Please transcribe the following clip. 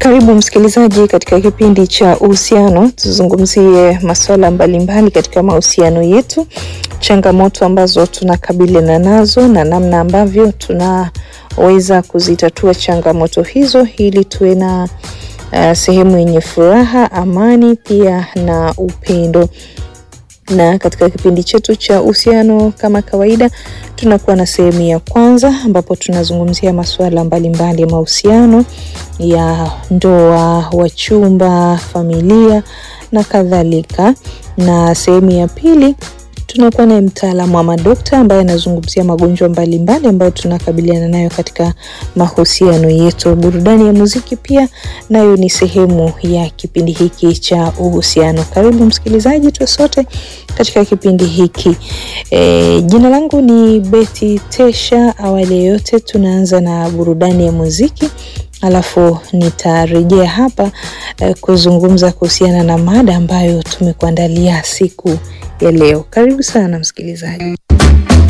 Karibu msikilizaji katika kipindi cha uhusiano, tuzungumzie masuala mbalimbali katika mahusiano yetu, changamoto ambazo tunakabiliana nazo na namna ambavyo tunaweza kuzitatua changamoto hizo ili tuwe na uh, sehemu yenye furaha, amani pia na upendo na katika kipindi chetu cha uhusiano kama kawaida, tunakuwa na sehemu ya kwanza ambapo tunazungumzia masuala mbalimbali ya mahusiano ya ndoa, wachumba, familia na kadhalika, na sehemu ya pili tunakuwa naye mtaalamu wa madokta ambaye anazungumzia magonjwa mbalimbali ambayo tunakabiliana nayo katika mahusiano yetu. Burudani ya muziki pia nayo ni sehemu ya kipindi hiki cha uhusiano. Karibu msikilizaji, tuwe sote katika kipindi hiki. E, jina langu ni Betty Tesha. Awali ya yote, tunaanza na burudani ya muziki alafu nitarejea hapa eh, kuzungumza kuhusiana na mada ambayo tumekuandalia siku ya leo. Karibu sana msikilizaji.